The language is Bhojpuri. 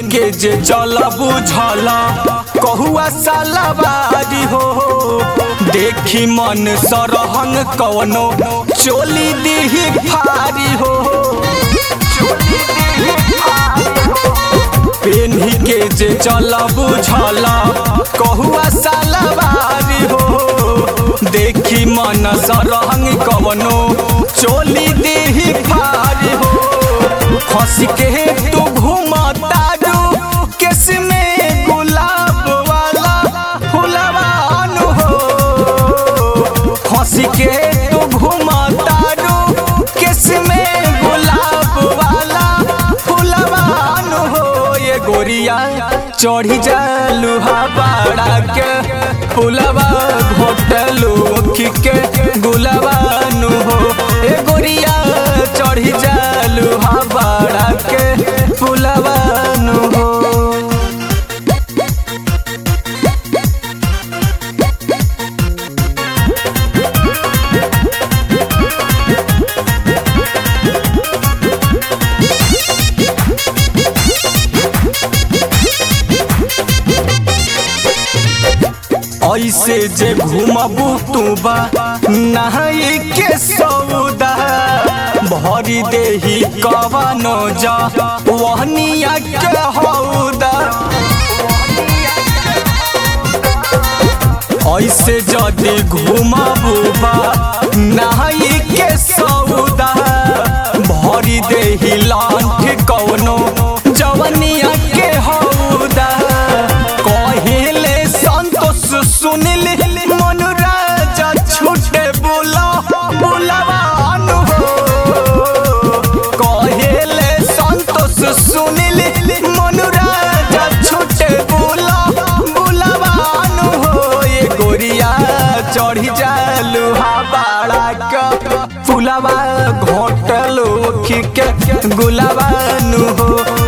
के जे चल बुझला कहुआ सालाबारी हो देखी मन सरहंग कवनो चोली दीही भारी हो पेन्ही के जे चल बुझला कहुआ सालाबारी हो देखी मन सरहंग कवनो चोली दीही भारी हो खस के तू घूमता रू किस में गुलाब वाला फुलवान हो खस के तू घूमता रू किस में गुलाब वाला फुलवान हो ये गोरिया चढ़ी जालू बाड़ा के फुलवा घोटलू के गुलवानु हो ए गोरिया चढ़ी जालू बाड़ा के फुलवानु हो ऐसे जे घूमबू तू बा नहाई के सौदा भरी देही कवनो जा वहनिया के हौदा ऐसे जदि घूमबू बा नहाई के सौदा भरी देही लांठ कवनो जवनिया के हौदा कहिले संतोष सुनिल मनुराजा छूटे बोला बोलवान हो कहिले संतोष सुनिल मनुराजा छूटे बोला बोलवान हो ये गोरिया चढ़ी जालू बाड़ा का फुलवा घोटलो के गुलवानु हो